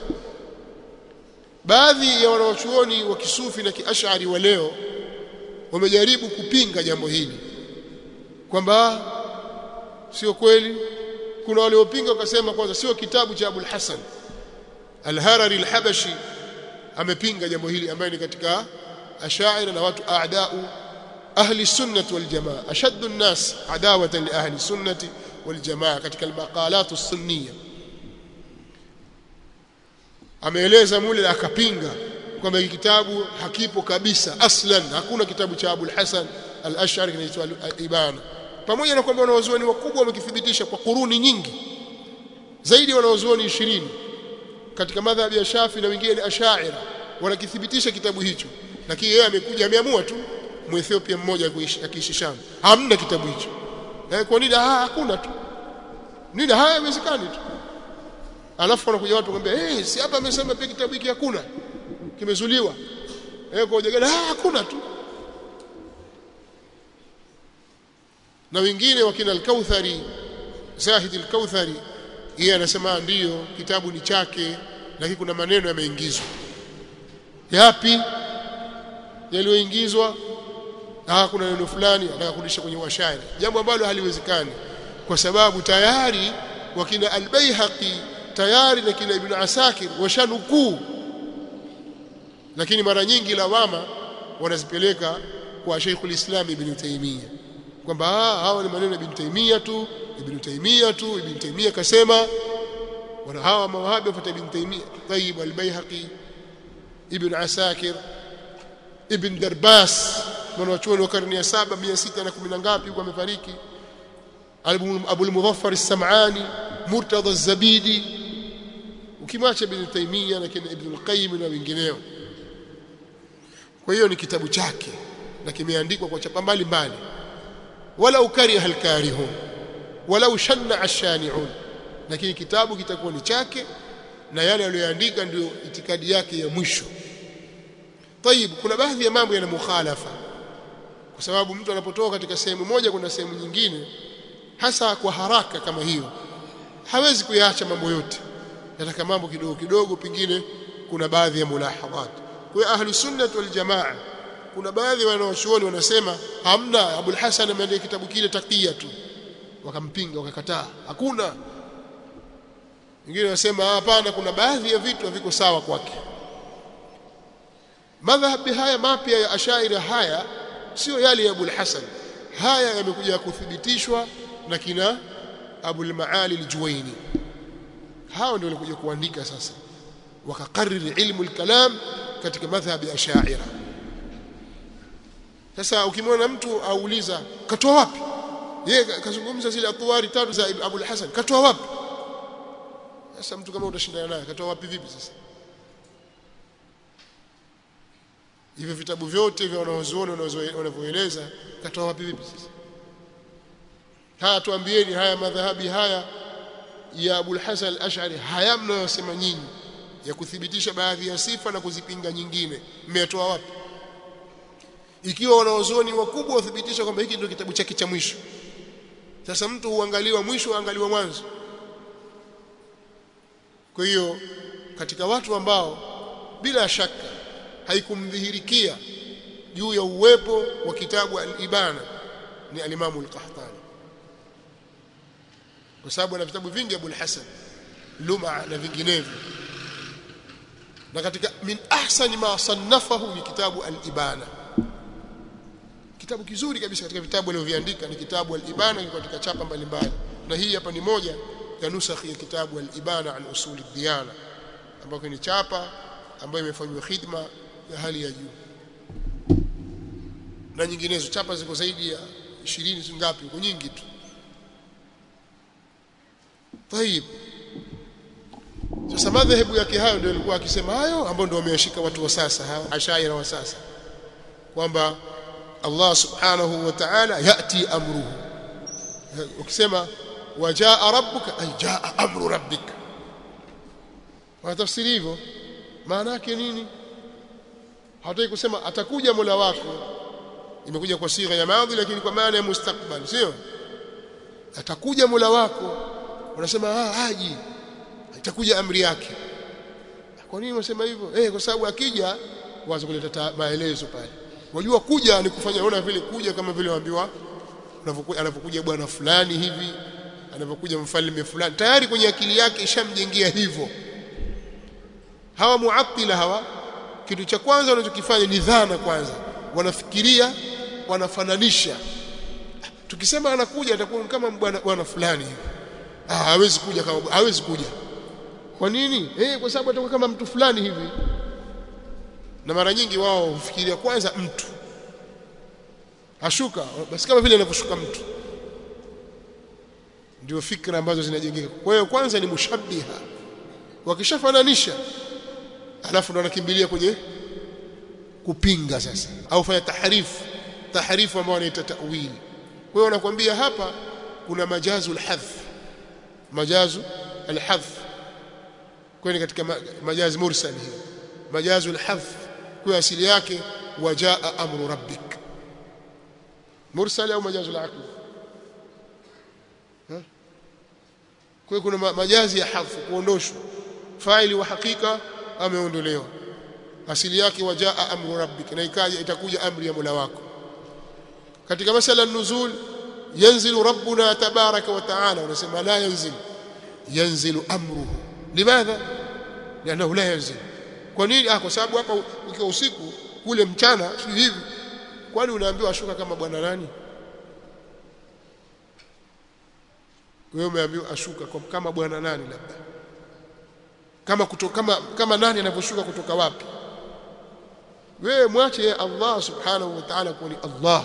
baadhi ya wanawachuoni wa kisufi na kiashari wa leo wamejaribu kupinga jambo hili kwamba sio kweli kuna waliopinga wakasema kwanza sio kitabu cha Abul Hasan Al-Harari Al-Habashi amepinga jambo hili ambaye ni katika ashaira na watu aadau ahli sunnah wal jamaa ashaddu an-nas adawatan li ahli sunnah wal jamaa katika al-maqalat as-sunniyah ameeleza mule akapinga kwamba hiki kitabu hakipo kabisa aslan hakuna kitabu cha Abu al-Hasan al-Ash'ari kinaitwa al-Ibana pamoja na kwamba wanawazuoni wakubwa wamekithibitisha kwa kuruni nyingi zaidi wanawazuoni 20 katika madhhabi ya Shafi na wengine ni Ash'ari wanakithibitisha kitabu hicho lakini yeye amekuja ameamua tu Muethiopia mmoja akiishi Sham hamna kitabu hicho eh kwa nini ah hakuna tu nini haya haiwezekani tu alafu wanakuja watu kwambia eh hey, si hapa amesema pia kitabu hiki hakuna kimezuliwa eh kwa ujagala ah hakuna tu na wengine wakina al-Kauthari Zahid al-Kauthari yeye anasema ndiyo kitabu ni chake lakini kuna maneno yameingizwa yapi yaliyoingizwa ah kuna neno fulani anataka kurudisha kwenye washairi jambo ambalo haliwezekani kwa sababu tayari wakina al-Baihaqi tayari na kina Ibn Asakir washanukuu lakini mara nyingi lawama wanazipeleka kwa Sheikhul Islam Ibn Taymiyyah kwamba hawa ni maneno ya Ibn Taymiyyah tu Ibn Taymiyyah tu Ibn Taymiyyah kasema wana hawa mawahabi wafuata Ibn Taymiyyah Tayyib al-Baihaqi Ibn Asakir Ibn Darbas mwanachuoni wa karne ya saba mia sita na kumi na ngapi huko amefariki Abu al-Mudhaffar as-Sam'ani Murtada az-Zabidi ukimwacha Ibn Taymiyyah na kina Ibn al-Qayyim na wengineo kwa hiyo ni kitabu chake na kimeandikwa kwa chapa mbali mbali wala ukariha al-karihun wala ushanna ash-shani'un lakini kitabu kitakuwa ni chake na yale aliyoandika ndio itikadi yake ya mwisho طيب kuna baadhi ya mambo yana mukhalafa kwa sababu mtu anapotoka katika sehemu moja kwenda sehemu nyingine hasa kwa haraka kama hiyo hawezi kuyaacha mambo yote nataka mambo kidogo kidogo pengine kuna baadhi ya mulahadhat kwa ahli sunnah wal jamaa kuna baadhi wanaochuoni wanasema hamna Abul Hasan ameandika kitabu kile takia tu wakampinga wakakataa hakuna wengine wanasema hapana kuna baadhi ya vitu haviko sawa kwake madhhabi haya mapya ya ashaira haya sio yale ya Abul Hasan haya yamekuja kuthibitishwa na kina Abul Maali al-Juwaini hao ndio walikuja kuandika sasa wakakariri ilmu al-kalam katika madhhabi ya ashaira sasa ukimwona mtu auliza katoa wapi yeye kazungumza zile atwari tatu za Abul Hasan katoa wapi sasa mtu kama utashindana naye katoa wapi vipi sasa hivyo vitabu vyote vya wanaozuoni wanavyoeleza katoa wapi vipi sasa haya tuambieni haya madhahabi haya ya Abul Hasan al-Ash'ari haya mnayosema nyinyi ya kuthibitisha baadhi ya sifa na kuzipinga nyingine mmetoa wapi ikiwa wanaozuoni wakubwa wathibitisha kwamba hiki ndio kitabu chake cha mwisho sasa mtu huangaliwa mwisho huangaliwa mwanzo kwa hiyo katika watu ambao bila shaka haikumdhihirikia juu ya uwepo wa kitabu al-Ibana ni al-Imam al-Qahtani kwa sababu ana vitabu vingi Abu al-Hasan Luma na vinginevyo na katika min ahsani ma sannafahu ni kitabu al-Ibana kitabu kizuri kabisa katika vitabu alivyoviandika ni kitabu al-Ibana katika chapa mbalimbali na hii hapa ni moja ya nusakhi ya kitabu al-Ibana an usul ad-diyana ambayo ni chapa ambayo imefanywa khidma ya hali ya juu na nyinginezo chapa ziko zaidi ya 20 ngapi huko nyingi tu طيب sasa madhehebu yake hayo ndio alikuwa akisema hayo ambao ndio wameyashika watu wa sasa hao ashaira wa sasa kwamba Allah subhanahu wa ta'ala yati amruhu ukisema wajaa rabbuka ay jaa amru rabbika wanatafsiri hivyo maana yake nini hataki kusema atakuja Mola wako imekuja kwa sigha ya madhi lakini kwa maana ya mustakbal sio atakuja Mola wako unasema ah haji itakuja amri yake kwa nini unasema hivyo eh kwa sababu akija waanze kuleta maelezo pale wajua kuja ni kufanya unaona vile kuja kama vile waambiwa unavyokuja anapokuja bwana fulani hivi anapokuja mfalme fulani tayari kwenye akili yake ishamjengea hivyo hawa muattila hawa kitu cha kwanza wanachokifanya ni dhana kwanza wanafikiria wanafananisha tukisema anakuja atakuwa kama bwana bwana fulani hivi ah hawezi kuja kama hawezi kuja kwa nini eh kwa sababu atakuwa kama mtu fulani hivi na mara nyingi wao hufikiria kwanza mtu ashuka basi kama vile anavyoshuka mtu ndio fikra ambazo zinajengeka kwa hiyo kwanza ni mushabbiha wakishafananisha alafu ndo wanakimbilia kwenye kupinga sasa au fanya tahrifu tahrifu ambao wanaita ta'wili kwa hiyo wanakuambia hapa kuna majazu alhadh majazu alhadh kwani katika majazi mursal hiyo majazu alhadh kwa asili yake wajaa amru rabbik mursal au majazu alaql kwa kuna majazi ya hadh kuondoshwa faili wa hakika ameondolewa asili yake wajaa amru rabbik na ikaja itakuja amri ya Mola wako katika masala nuzul yanzilu rabbuna tabaraka wa taala unasema la yanzil yanzilu amruhu limadha lianahu la yanzil kwa nini ah kwa sababu hapa ukiwa usiku kule mchana si hivi kwani unaambiwa ashuka kama bwana nani wewe umeambiwa ashuka kwa kama bwana nani labda kama kutoka kama kama nani anavyoshuka kutoka wapi wewe mwache Allah subhanahu wa ta'ala kuwa ni Allah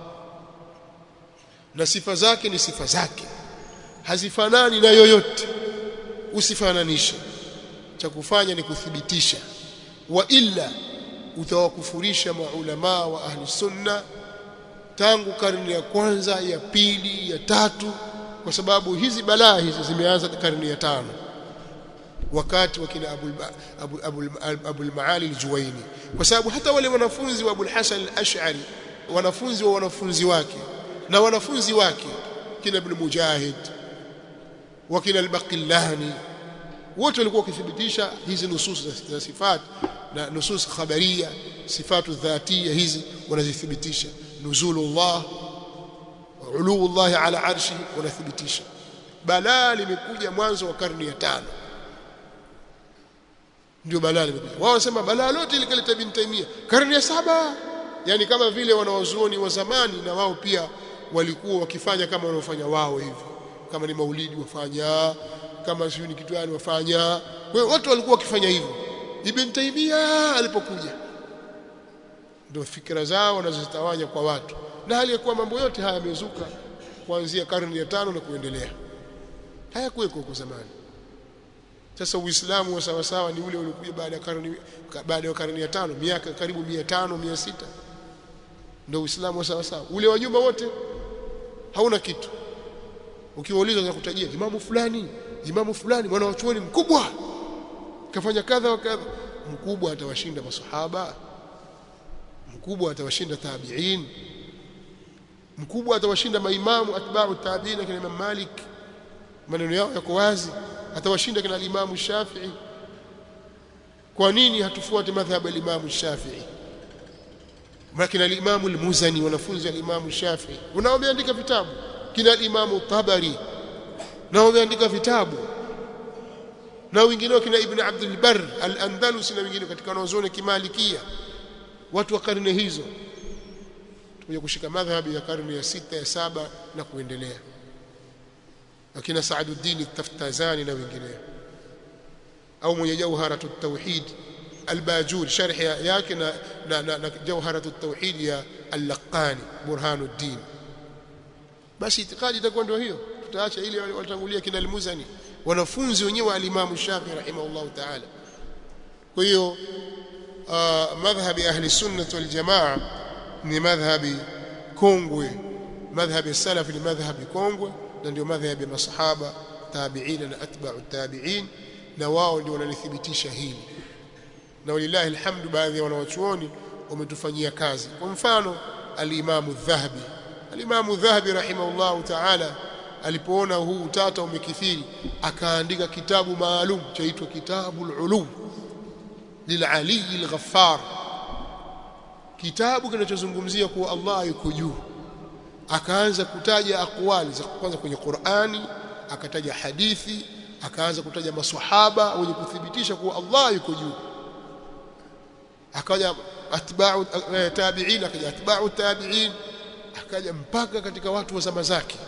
na sifa zake ni sifa zake hazifanani na yoyote usifananishe cha kufanya ni kuthibitisha wa illa utawakufurisha maulama wa ahli sunna tangu karne ya kwanza ya pili ya tatu kwa sababu hizi balaa hizi zimeanza karne ya tano wakati wa kina Abu Abu Abu, Abu al-Maali al-Juwaini kwa sababu hata wale wanafunzi wa Abu al-Hasan al-Ash'ari wanafunzi wa wanafunzi wake na wanafunzi wake kina Ibn Mujahid wa kina al-Baqillani wote walikuwa wakithibitisha hizi nusus za sifat na nusus khabaria sifatu dhatia hizi wanazithibitisha nuzulullah ulullah ala arshi wanathibitisha balaa limekuja mwanzo wa karne ya tano ndio balaa limekuja wao wanasema balaa lote likaleta Ibn Taymiyyah karne ya saba yani kama vile wanawazuoni wa zamani na wao pia walikuwa wakifanya kama wanaofanya wao hivi kama ni maulidi wafanya kama sio ni kitu gani wafanya kwa hiyo watu walikuwa wakifanya hivyo Ibn Taymiyyah alipokuja ndio fikra zao wanazozitawanya kwa watu na hali ya kuwa mambo yote haya yamezuka kuanzia karne ya tano na kuendelea hayakuweko huko zamani sasa uislamu wa sawa sawa ni ule uliokuja baada ya karne baada ya karne ya tano miaka karibu 500 600 ndio uislamu wa sawa sawa ule wa nyuma wote hauna kitu ukiwauliza za kutajia imamu fulani imamu fulani mwana wa chuoni mkubwa kafanya kadha wa kadha mkubwa atawashinda masahaba mkubwa atawashinda tabi'in mkubwa atawashinda maimamu atba'u tabi'in kina Imam Malik maneno yao yako wazi atawashinda kina Imam Shafi'i kwa nini hatufuate madhhabu ya Imam Shafi'i makina Imam al-Muzani wanafunzi wa Imam Shafi'i unaomeandika vitabu kina Imam Tabari na wameandika vitabu na wengineo kina Ibn Abdul Barr al-Andalusi na wengineo katika wanazuoni kimalikia watu wa karne hizo tukuja kushika madhhabi ya karne ya sita ya saba na kuendelea akina Saaduddin Taftazani na wengineo au mwenye jawharatu tauhid albajuri sharh yake na, na, na, na jawharatu tauhid ya al-Laqani Burhanuddin basi itikadi itakuwa ndio hiyo tutaacha ile walitangulia kina al-Muzani wanafunzi wenyewe wa al-Imam Shafi rahimahullah ta'ala kwa hiyo madhhabi ahli sunnah wal jamaa ni madhhabi kongwe madhhabi salaf ni madhhabi kongwe na ndio madhhabi ya masahaba tabi'in na atba'u tabi'in na wao ndio wanalithibitisha hili na walillahi alhamdu baadhi ya wanawachuoni wametufanyia kazi kwa mfano al-Imam adh-Dhahabi al-Imam adh-Dhahabi rahimahullah ta'ala alipoona huu utata umekithiri akaandika kitabu maalum chaitwa kitabul ulum lilali al-Ghaffar kitabu kinachozungumzia kuwa Allah yuko juu akaanza kutaja akwali za kwanza kwenye Qur'ani akataja hadithi akaanza kutaja maswahaba wenye kuthibitisha kuwa Allah yuko juu akaja atba'u tabi'in akaja atba'u tabi'in akaja mpaka katika watu wa zama zake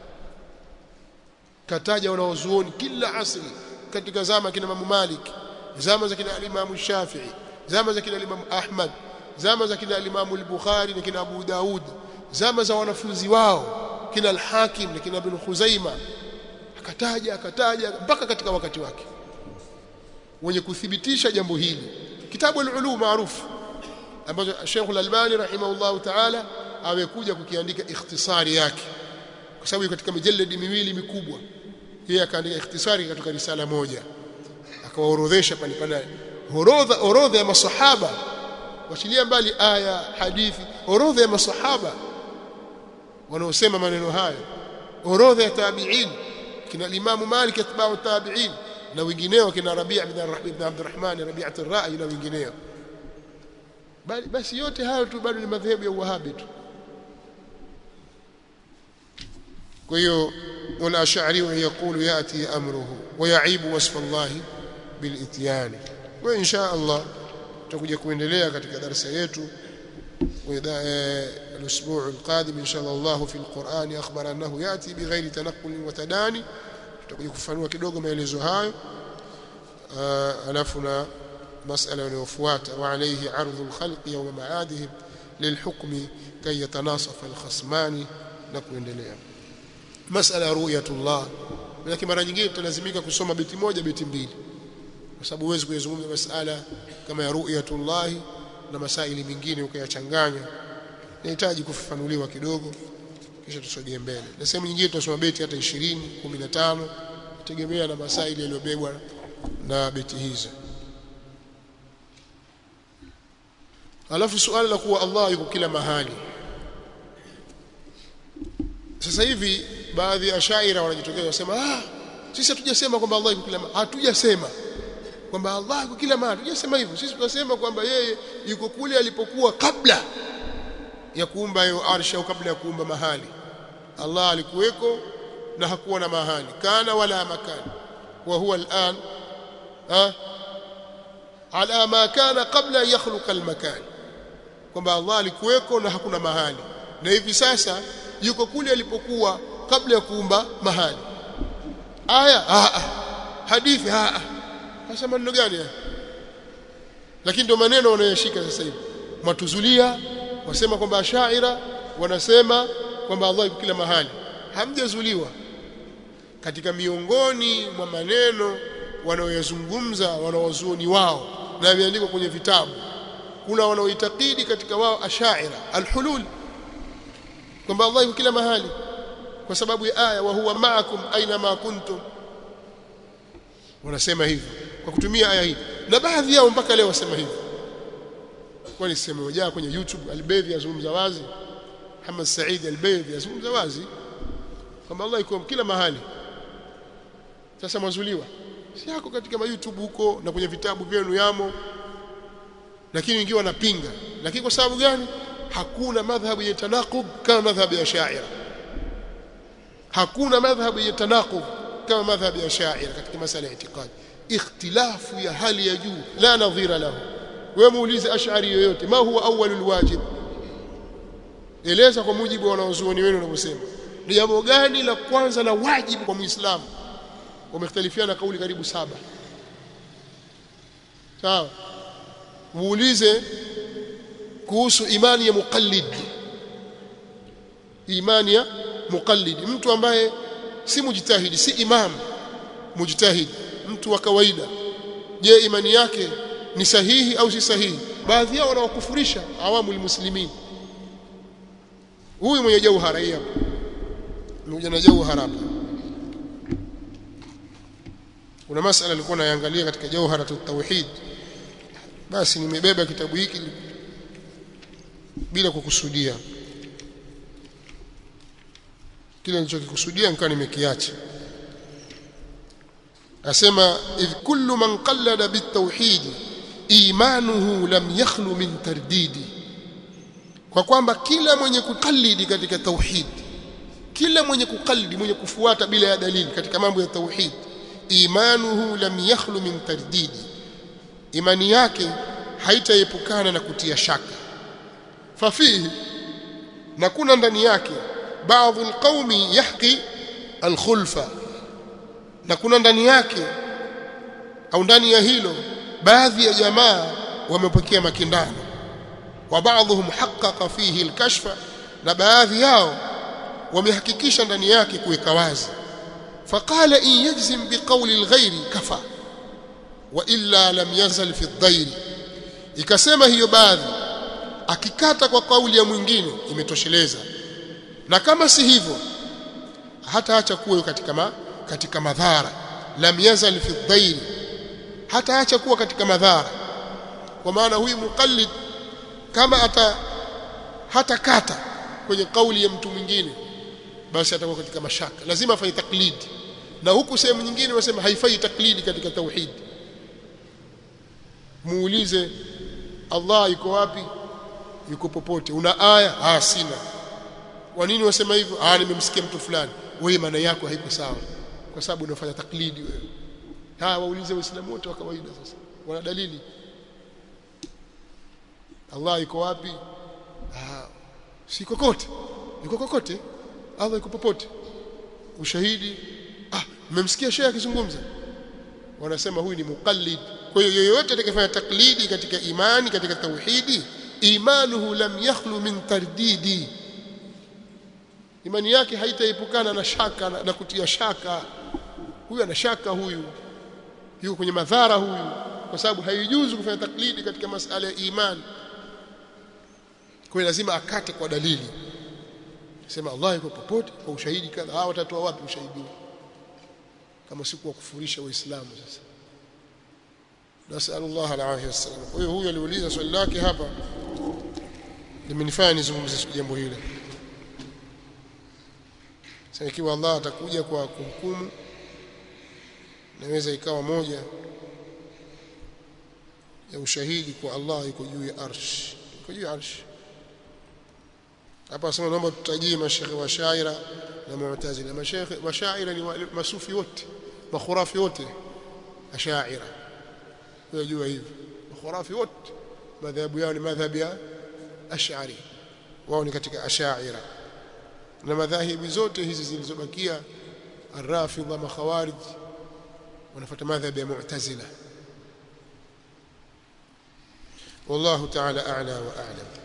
kataja wanaozuoni kila asri katika zama kina Imam Malik zama za kina Imam Shafi'i zama za kina Imam Ahmad zama za kina Imam al-Bukhari na kina Abu Daud zama za wanafunzi wao kina al-Hakim na kina Ibn Khuzaima akataja akataja mpaka katika wakati wake wenye kuthibitisha jambo hili kitabu al-ulum maarufu ambacho Sheikh al-Albani rahimahullah ta'ala amekuja kukiandika ikhtisari yake kwa sababu katika mijaladi miwili mikubwa yeye akaandika ikhtisari katika risala moja akawaorodhesha pale pale orodha orodha ya masahaba wachilia mbali aya hadithi orodha ya masahaba wanaosema maneno hayo orodha ya tabi'in kina Imam Malik atba'u tabi'in na wengineo kina Rabi' ibn Abdurrahman Rabi'at ar-Ra'i na wengineo bali basi yote hayo tu bado ni madhehebu ya Uwahabi tu kwa hiyo wala ash'ari yaqulu yati amruhu wa ya'ibu wasfa Allah bil ityan wa insha Allah tutakuja kuendelea katika darasa yetu الاسبوع القادم ان شاء الله في القران اخبر انه ياتي بغير تنقل وتداني tutakuja kufanua kidogo maelezo hayo alafu na masala inayofuata wa alayhi ardhu alkhalq yawm ma'adihim lilhukm kay yatanasafa alkhasmani na kuendelea masala ru'yatullah lakini mara nyingine tutalazimika kusoma beti moja beti mbili kwa sababu huwezi kuyazungumza masala kama ya ru'yatullah na masaili mengine ukayachanganya inahitaji kufafanuliwa kidogo kisha tusogee mbele na sehemu nyingine tutasoma beti hata 20 15 tegemea na masaili yaliyobebwa na beti hizo alafu suala la kuwa Allah yuko kila mahali sasa hivi baadhi ya shaira wanajitokeza wasema ah sisi hatujasema kwamba Allah yuko kila mahali hatujasema kwamba Allah yuko kila mahali hatujasema hivyo sisi tunasema kwamba yeye yuko kule alipokuwa kabla ya kuumba hiyo arsha au kabla ya kuumba mahali Allah alikuweko na hakuwa na mahali kana wala makani wa huwa al'an ha ala ma kana qabla yakhluqa al-makan kwamba Allah alikuweko na hakuna mahali na hivi sasa yuko kule alipokuwa kabla ya kuumba mahali aya a hadithi a sasa maneno gani haya lakini ndio maneno wanayoshika sasa hivi matuzulia wasema kwamba ashaira wanasema kwamba Allah yuko kila mahali hamjazuliwa katika miongoni mwa maneno wanaoyazungumza wanaozuoni wao na yameandikwa kwenye vitabu kuna wanaoitakidi katika wao ashaira alhulul kwamba Allah yuko kila mahali kwa sababu ya aya wa huwa ma'akum aina ma kuntum wanasema hivyo kwa kutumia aya hii na baadhi yao mpaka leo wasema hivyo kwani sema moja kwenye YouTube Albeidhi yazungumza wazi Muhammad Said Albeidhi yazungumza wazi kwamba Allah yuko kila mahali sasa mwazuliwa si yako katika ma YouTube huko na kwenye vitabu vyenu yamo lakini wengine wanapinga lakini kwa sababu gani hakuna madhhabu ya tanaqub kama madhhabu ya Sha'ira hakuna madhhabu ya tanaqub kama madhhabu ya Sha'ira katika masala ya itikadi ikhtilafu ya hali ya juu la nadhira lahu wewe muulize ash'ari yoyote ma huwa awwalul wajib eleza kwa mujibu wa wanaozuoni wenu wanavyosema ni jambo gani la kwanza la wajibu kwa muislamu wamekhtalifiana kauli karibu saba sawa muulize kuhusu imani ya muqallid imani ya muqallid mtu ambaye si mujtahidi si imam mujtahid mtu wa kawaida je imani yake ni sahihi au si sahihi baadhi yao wanawakufurisha awamu muslimin huyu mwenye jauhara hii hapa mmoja na jauhara hapa kuna masala nilikuwa naangalia katika jauhara tauhid basi nimebeba kitabu hiki bila kukusudia kile nilichokikusudia nikawa nimekiacha asema idh kullu man qallada bitawhid imanuhu lam yakhlu min tardidi kwa kwamba kila mwenye kukalidi katika tauhid kila mwenye kukalidi mwenye kufuata bila ya dalili katika mambo ya tauhid imanuhu lam yakhlu min tardidi imani yake haitaepukana na kutia shaka fafihi na kuna ndani yake baadhi alqaumi yahqi alkhulfa na kuna ndani yake au ndani ya hilo baadhi ya jamaa wamepokea makindano wa baadhum haqqaqa fihi alkashfa na baadhi yao wamehakikisha ndani yake kuweka wazi faqala in yajzim biqawli alghayri kafa wa illa lam yazal fi adh ikasema hiyo baadhi akikata kwa kauli ya mwingine imetosheleza na kama si hivyo hata acha kuwa katika ma, katika madhara lam yazal fi adh hata acha kuwa katika madhara kwa maana huyu muqallid kama ata hata kata kwenye kauli ya mtu mwingine basi atakuwa katika mashaka lazima afanye taklidi na huku sehemu nyingine wasema haifai taklidi katika tauhid muulize Allah yuko wapi yuko popote una aya ah sina kwa nini wasema hivyo ah nimemsikia mtu fulani wewe maana yako haiko sawa kwa sababu unafanya taklidi wewe ha waulize waislamu wote wa kawaida sasa wana dalili Allah yuko wapi ah si kokote yuko kokote Allah yuko popote ushahidi ah mmemsikia shehe akizungumza wanasema huyu ni muqallid kwa hiyo yoyote atakayefanya taklidi katika imani katika tauhidi imanuhu lam yakhlu min tardidi imani yake haitaepukana na shaka na, na kutia shaka huyu ana shaka huyu yuko kwenye madhara huyu kwa sababu haijuzu kufanya taklidi katika masala ya imani kwa lazima akate kwa dalili sema Allah yuko popote kwa ushahidi kadha hawa watatoa wapi ushahidi kama si kuwakufurisha waislamu sasa nasallallahu alaihi wasallam kwa hiyo huyu aliuliza swali lake hapa limenifanya nizungumzie jambo hili sasa ikiwa Allah atakuja kwa kuhukumu naweza ikawa moja ya ushahidi kwa Allah yuko juu ya arsh yuko juu ya arsh hapa asema naomba tutajie mashekhe wa shaira na mu'tazila mashaikh mashaira ni masufi wote makhurafi wote ashaira unajua hivyo makhurafi wote madhahabu yao ni madhhabu ya ash'ari wao ni katika ashaira na madhahibu zote hizi zilizobakia arrafidha makhawarij wanafuata madhhabu ya mu'tazila والله تعالى أعلى وأعلم